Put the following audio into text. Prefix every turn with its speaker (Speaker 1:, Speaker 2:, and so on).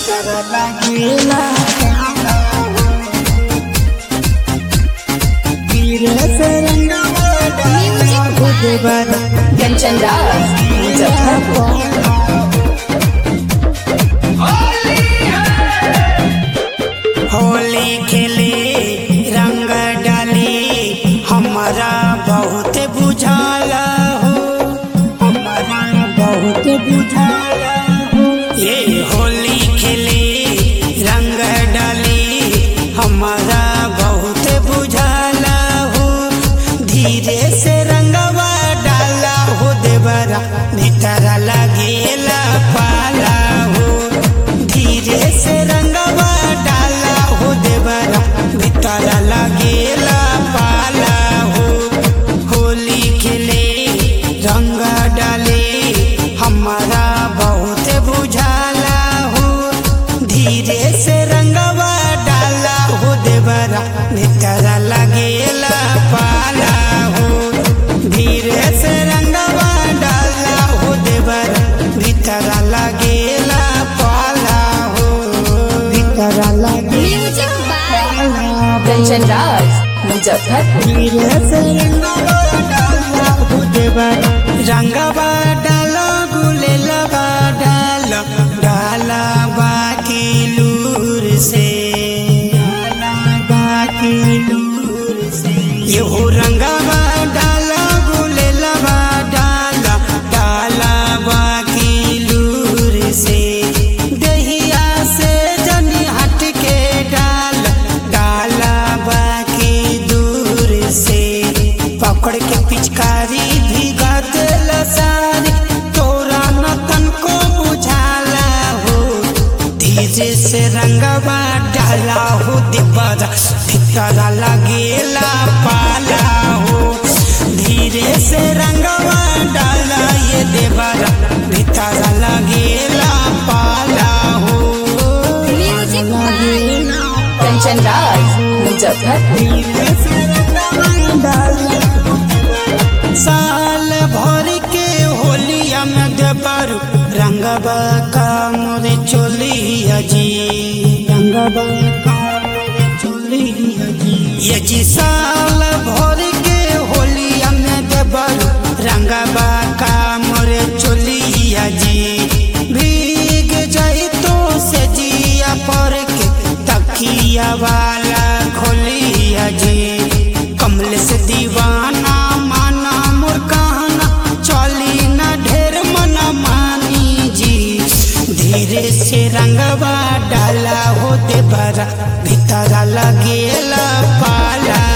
Speaker 1: कंचन राज मुजफ्फरपुर
Speaker 2: होली खेले रंग डाली हमारा बहुत बुझाला हो हमारा बहुत बुझाला हो ये होली खेले रंग डाली हमारा बहुत बुझाला हो धीरे से रंगवा डाला हो देवरा भीतर लगेला पाला हो धीरे से रंगवा डाला हो देवरा भीतर लगेला पाला हो होली खेले रंग डाले हमारा बहुत बुझाला हो धीरे से रंगवा डाला हो देवरा भीतर लगेला पाला हो धीरे से रंगवा डाला हो देवरा भीतर लगेला पाला हो भीतर लगे
Speaker 1: म्यूजिक बाय कंचन राज मुजफ्फरपुर
Speaker 2: रंगवा डालो गुले लगा डालो डाला बाकी लूर से डाला बाकी लूर से यो रंगवा डालो गुले लगा डाला डाला बाकी लूर से दहिया से जनी हट के डाल डाला बाकी दूर से पकड़ के पिचकारी भीगा दिल सारी तोरा नतन को बुझाला हो धीरे से रंगवा डाला हो दिबरा भीतर लगेला पाला हो धीरे से रंगवा डाला ये देवरा भीतर लगेला पाला हो
Speaker 1: म्यूजिक बाय कंचन राज मुजफ्फरपुर
Speaker 2: साल भर के होलिया में देवरू रंगबा का मोर चोलिया जी रंगबा का मोर चोलिया जी ये जी साल भर के होलिया में देवरू रंगबा का मोर चोलिया जी भीग जाई तो से जिया पर के तकिया वाला खोलिया जी कमल से दीवाना माना मोर कहना चली न ढेर मना मानी जी धीरे से रंगवा डाला हो देवरा भीतर लगेला पाला